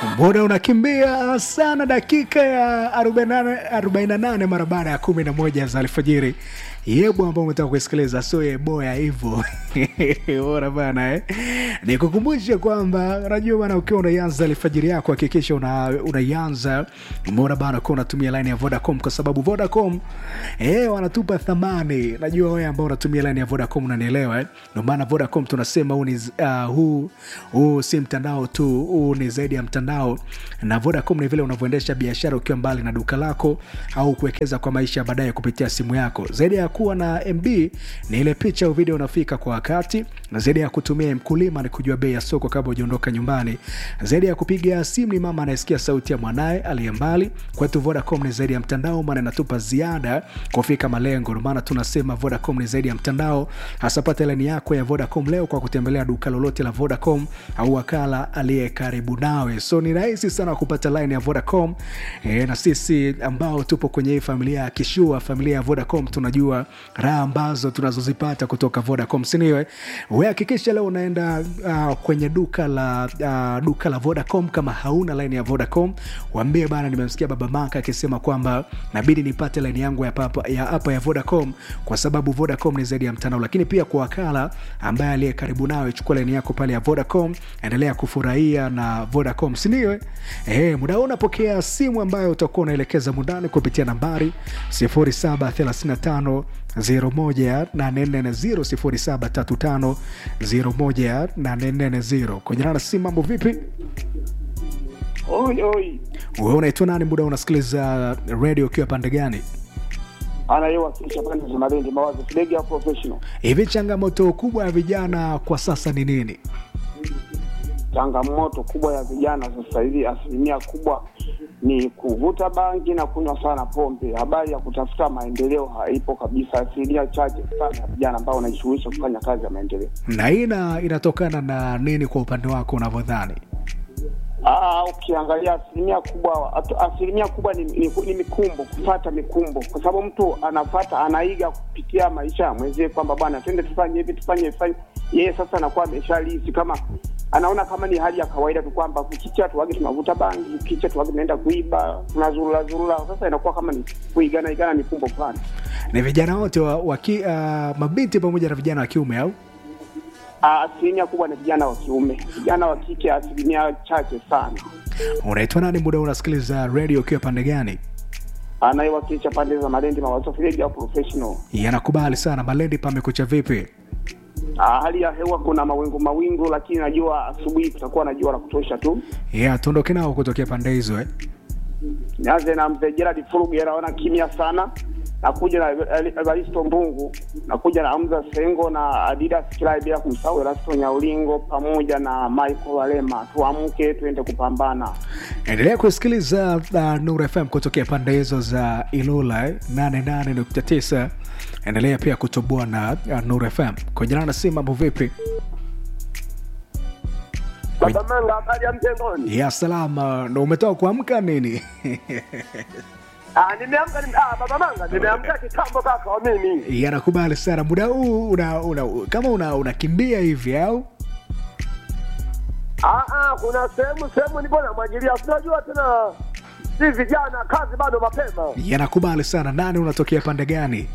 muda unakimbia sana dakika ya 48 48 mara baada ya 11 za alfajiri yebo ambao umetaka kusikiliza so yeboya hivyo bora bana eh? nikukumbushe kwamba unajua bana ukiwa unaianza alfajiri yako hakikisha una, unaianza bora bana ukiwa unatumia line ya vodacom kwa sababu vodacom eh, wanatupa thamani najua wewe ambao unatumia line ya vodacom unanielewa eh? ndio maana vodacom tunasema huu ni uh, huu huu si mtandao tu huu ni zaidi ya mtandao na vodacom ni vile unavyoendesha biashara ukiwa mbali na duka lako au kuwekeza kwa maisha ya baadaye kupitia simu yako zaidi ya kuwa na mb ni ile picha au video unafika kwa wakati na zaidi ya kutumia mkulima ni kujua bei ya soko kabla ujaondoka nyumbani zaidi ya kupiga simu ni mama anayesikia sauti ya mwanaye aliye mbali kwetu vodacom ni zaidi ya mtandao maana inatupa ziada kufika malengo ndio maana tunasema vodacom ni zaidi ya mtandao hasa pata laini yako ya vodacom leo kwa kutembelea duka lolote la vodacom au wakala aliye karibu nawe so ni rahisi sana kupata line ya vodacom e, na sisi ambao tupo kwenye hii familia ya kishua familia ya vodacom tunajua raha ambazo tunazozipata kutoka vodacom siniwe we hakikisha leo unaenda uh, kwenye duka la uh, duka la vodacom kama hauna line ya vodacom wambie bana nimemsikia baba maka akisema kwamba nabidi nipate line yangu ya hapa ya, hapa ya vodacom kwa sababu vodacom ni zaidi ya mtandao lakini pia kwa wakala ambaye aliye karibu nawe chukua line yako pale ya vodacom endelea kufurahia na vodacom sindio e, muda huu unapokea simu ambayo utakuwa unaelekeza mundani kupitia nambari 0735 0735 kwenye nana simu mambo vipi Oi, oi. we unaitwa nani muda unasikiliza radio ukiwa pande gani Anayewakilisha pande za Malindi mawazo Kidege professional. hivi changamoto kubwa ya vijana kwa sasa ni nini Changamoto kubwa ya vijana sasa hivi, asilimia kubwa ni kuvuta bangi na kunywa sana pombe. Habari ya kutafuta maendeleo haipo kabisa, asilimia chache sana ya vijana ambao wanajishughulisha kufanya kazi ya maendeleo. na hii ina- inatokana na nini kwa upande wako unavyodhani Aa, ukiangalia asilimia kubwa atu- asilimia kubwa ni, ni, ni mikumbo, kufata mikumbo, kwa sababu mtu anafata anaiga kupitia maisha ya mwenzie kwamba bwana, twende tufanye hivi tufanye hivi, tufanye yeye sasa anakuwa ameshalisi kama anaona kama ni hali ya kawaida tu kwamba kukicha tuwage tunavuta bangi, kicha tuwage tunaenda kuiba, tunazurura zurura. Sasa inakuwa kama ni kuigana igana mikumbo fulani. ni vijana wote wa, waki, uh, mabinti pamoja na vijana wa kiume au Aa, Asilimia kubwa ni vijana wa kiume, vijana wa kike asilimia chache sana. unaitwa nani muda unasikiliza radio ukiwa pande gani Anayewakilisha pande za Malindi mawazo Fileji au professional yanakubali sana malendi pamekucha vipi Ah, hali ya hewa kuna mawingu mawingu, lakini najua asubuhi kutakuwa na jua la kutosha tu. yeah, tuondoke nao kutokea pande hizo eh? Nianze na mzee Gerard Furuge, naona kimya sana. Nakuja na Evaristo Mbungu, nakuja na Hamza Sengo na Adidas Kilai, bila kumsahau Erasto Nyaulingo pamoja na Michael Walema. Tuamke tuende kupambana. endelea kusikiliza uh, nur fm kutokea pande hizo za ilula eh? 88.9 endelea pia kutoboa na uh, nur fm kwenye na si mambo vipi Baba Manga, habari ya mtengoni? ya salama ndo umetoka kuamka nini Ah, nimeamka nime, ah, Baba Manga, nimeamka kitambo kaka wa mimi. yanakubali sana muda huu una, una, kama una unakimbia hivi au Ah, ah, kuna sehemu sehemu nipo namwagilia, unajua tena si vijana, kazi bado mapema. yanakubali sana nani unatokea pande gani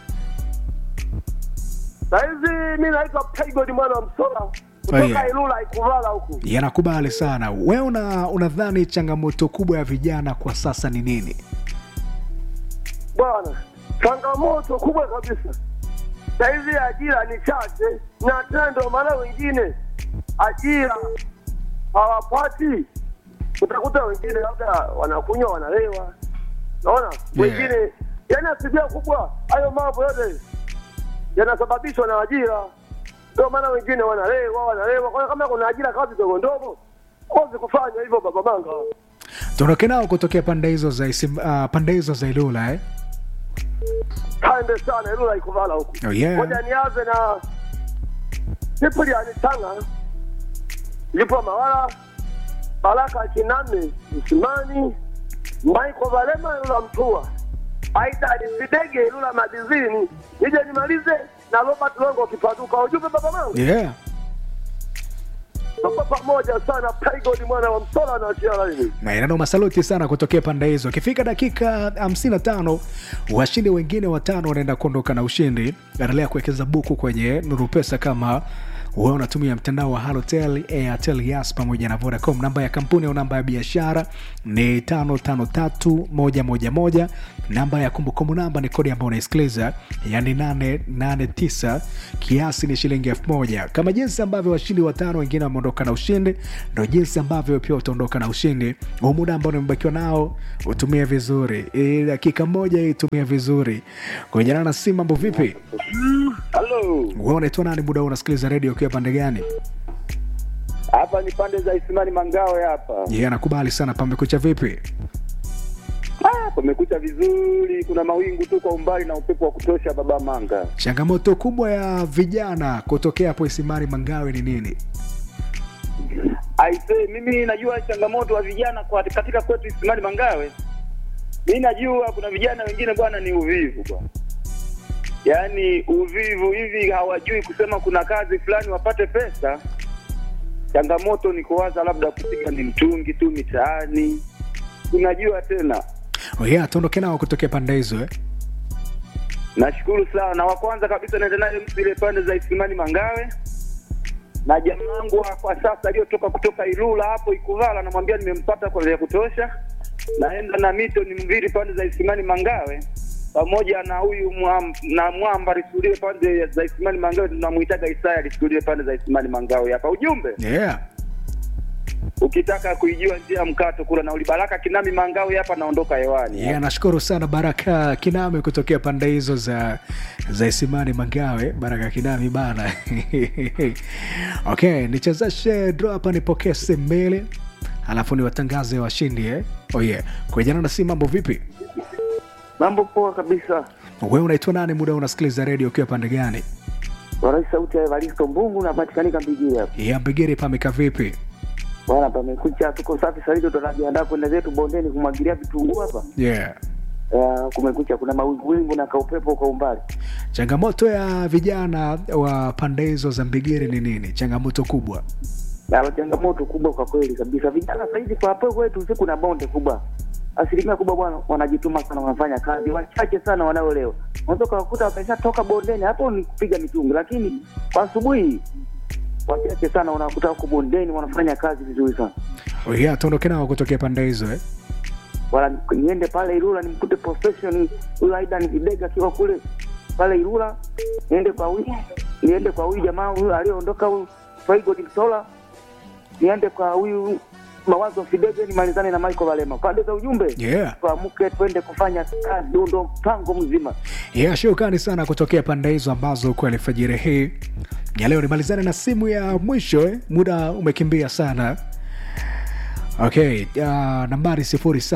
Saizi mi naitwa Pegod mwana wa Msola kutoka yeah. Ilula Ikuvala huku. yanakubali sana we una unadhani changamoto kubwa ya vijana kwa sasa ni nini Bwana, changamoto kubwa kabisa saizi ajira ni chache, na tena ndio maana wengine ajira hawapati. Utakuta wengine labda wanakunywa wanalewa, naona wengine, yani asilimia kubwa hayo mambo yote yanasababishwa na ajira. Ndio maana wengine wanalewa wanalewa, kwa hiyo kama kuna ajira kazi ndogo ndogo kozi kufanya hivyo, baba manga tuondoke nao kutokea pande hizo za Isim, uh, pande hizo za ilula eh? kaende sana Ilula Ikuvala huku. Oh, yeah. Ngoja nianze na Cyprian Tanga, yupo Mawala, Baraka Kiname Msimani, Michael Valema Ilula Mtua, Aida Sidege Ilula Madizini, nije nimalize na Robert Longo Kipaduka. Ujumbe baba mangu, yeah. Kwa pamoja sana Pygod mwana wa Msola na Chiara hivi. Maeneo masaluti sana kutokea pande hizo. Akifika dakika 55 washindi wengine watano wanaenda kuondoka na ushindi. Endelea kuwekeza buku kwenye Nuru Pesa kama wewe unatumia mtandao wa Halotel, Airtel, Yas pamoja na Vodacom. Namba ya kampuni au namba ya biashara ni 553111. Namba ya kumbukumbu namba ni kodi ambayo unaisikiliza, yani 889. Kiasi ni shilingi elfu moja. Kama jinsi ambavyo washindi watano wengine wameondoka na ushindi, ndo jinsi ambavyo pia utaondoka na ushindi. Huu muda ambao nimebakiwa nao utumie vizuri, Hii dakika moja hii tumia vizuri. Kuenjana na simu, mambo vipi? Halo, Wewe unaitwa nani? Muda huu unasikiliza redio ukiwa pande gani? hapa ni pande za Isimani Mangawe hapa. Yeye anakubali sana. Pamekucha vipi? Ah, pamekucha vizuri, kuna mawingu tu kwa umbali na upepo wa kutosha baba Manga. Changamoto kubwa ya vijana kutokea hapo Isimani Mangawe ni nini? Aise, mimi najua changamoto wa vijana kwa katika kwetu Isimani Mangawe. Mimi najua kuna vijana wengine bwana ni uvivu bwana. Yaani uvivu hivi hawajui kusema kuna kazi fulani wapate pesa. Changamoto ni kuwaza labda kupiga ni mtungi tu mitaani. Unajua tena Oh yeah, tuondoke nao kutokea pande hizo eh? Nashukuru sana. Na wa kwanza kabisa naenda naye mtu ile pande za Isimani Mangawe, na jamaa wangu wa kwa sasa aliyotoka kutoka Ilula hapo Ikuvala, namwambia nimempata kwa vya kutosha. Naenda na mito ni mviri pande za Isimani Mangawe pamoja na huyu mwam, na mwamba alisulie pande za Isimani Mangawe, tunamuitaga Isaya alisulie pande za Isimani Mangawe hapa. Ujumbe Yeah. ukitaka kuijua njia ya mkato kula na ulibaraka Kinami Mangawe hapa, naondoka hewani. Yeah, nashukuru sana Baraka Kiname kutokea pande hizo za za Isimani Mangawe. Baraka Kinami bana. Okay, nichezeshe draw hapa nipokee simu mbili. Alafu niwatangaze washindi eh? Oh yeah. Kwa jana na simu mambo vipi? Mambo poa kabisa. Wewe unaitwa nani? Muda unasikiliza radio ukiwa pande gani? Warai sauti ya Evaristo Mbungu napatikanika Mbigiri hapa. Ya Mbigiri pameka vipi? Bwana, pamekucha, tuko safi sasa hivi, tunajiandaa kwenda zetu bondeni kumwagilia vitunguu hapa. Yeah. Uh, kumekucha, kuna mawingu wingu na kaupepo kwa umbali. Changamoto ya vijana wa pande hizo za Mbigiri ni nini? Changamoto kubwa. Na changamoto kubwa kwa kweli kabisa, vijana sasa hivi kwa hapo kwetu usiku na bonde kubwa, asilimia kubwa bwana, wanajituma sana, wanafanya kazi, wachache sana wanaolewa. Unaweza ukawakuta wameshatoka bondeni, hapo ni kupiga mitungi, lakini kwa asubuhi wachache sana unakuta huko bondeni wanafanya kazi vizuri sana. Oh yeah, tuondoke nao kutokea pande hizo eh? wala niende pale Ilula nimkute profession huyu Aidan Kidega akiwa kule pale Ilula, niende kwa huyu niende kwa huyu jamaa huyu aliyoondoka huyu Faigod Msola, niende kwa huyu Mawazo Fidege, nimalizane na Michael Valema pande za ujumbe Yeah. tuamke twende kufanya kazi, ndio ndo mpango mzima. Yeah, shukrani sana kutokea pande hizo ambazo kwa alfajiri hii ya leo. Nimalizane na simu ya mwisho eh? Muda umekimbia sana. Okay, uh, nambari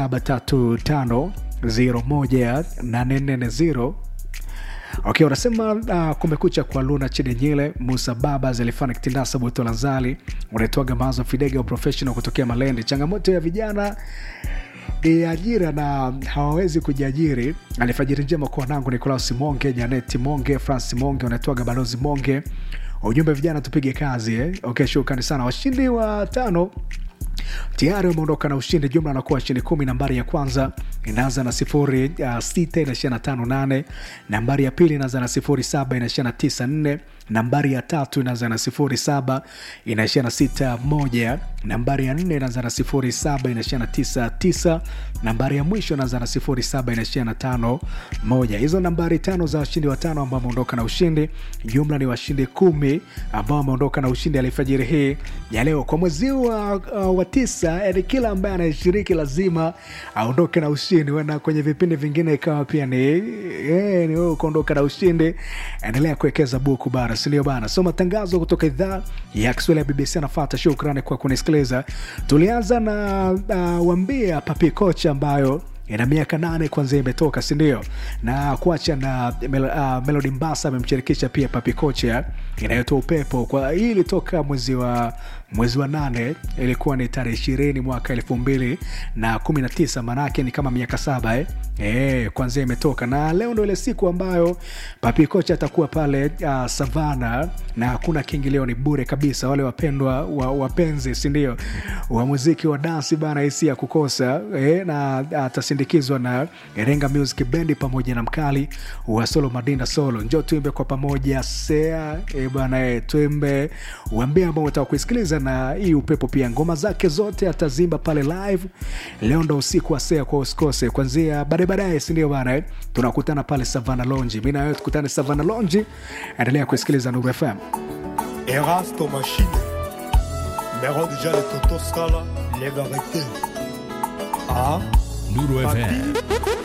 0735018440 Okay, unasema uh, kumekucha kwa Luna Chidenyile, Musa Baba, Zelifana Kitindasa, Butola Zali, unaitwaga Mazo Fidega professional kutokea Malende. Changamoto ya vijana ni ajira na hawawezi kujiajiri. Alifajiri njema kwa wanangu Nikolaus Monge, Janeti Monge, Francis Monge, unaitwaga Balozi Monge. Ujumbe vijana tupige kazi eh? Okay, shukrani sana. Washindi wa tano tayari wameondoka na ushindi. Jumla anakuwa washindi kumi. Nambari ya kwanza inaanza na sifuri uh, sita inaishia na tano nane. Nambari ya pili inaanza na sifuri saba inaishia na tisa nne. Nambari ya tatu inaanza na sifuri saba inaishia na sita moja. Nambari ya nne inaanza na sifuri saba inaishia na tisa tisa. Nambari ya mwisho inaanza na sifuri saba inaishia na tano moja. Hizo nambari tano za washindi watano ambao wameondoka na ushindi. Jumla ni washindi kumi ambao wameondoka na ushindi alifajiri hii ya leo kwa mwezi wa, uh, wa tisa. Yani kila ambaye anayeshiriki lazima aondoke na ushindi, wena kwenye vipindi vingine ikawa pia ni eh, ni wewe ukaondoka na ushindi. Endelea kuwekeza buku bara, sindio bana? So matangazo kutoka idhaa ya Kiswahili ya BBC anafata. Shukrani kwa kunisikiliza. Tulianza na uh, wambia papi kocha ambayo ina miaka nane kwanzia imetoka sindio na kuacha na mel, uh, melodi mbasa amemshirikisha pia papi kocha inayotoa upepo kwa hii ilitoka mwezi wa mwezi wa nane ilikuwa ni tarehe ishirini mwaka elfu mbili na kumi na tisa maanaake ni kama miaka saba eh? E, kwanzia imetoka na leo ndo ile siku ambayo papi kocha atakuwa pale uh, savana na hakuna kiingilio ni bure kabisa wale wapendwa wa, wapenzi sindio wa muziki wa dansi bana hisi ya kukosa e, na atasindikizwa na Irenga Music Bendi pamoja na mkali wa Solo Madinda Solo. Njoo tuimbe kwa pamoja sea e, bana e, tuimbe uambie ambao unataka kuisikiliza na hii upepo pia ngoma zake zote atazimba pale live. Leo ndo usiku wa sea kwa usikose kuanzia baadaye baadaye, si ndio bana eh? Tunakutana pale Savana Lounge. Mimi na wewe tukutane Savana Lounge. Endelea kusikiliza Nuru FM. Erasto Machine. Mero déjà les Toto Scala, les vérités. Ah, Nuru Papi, FM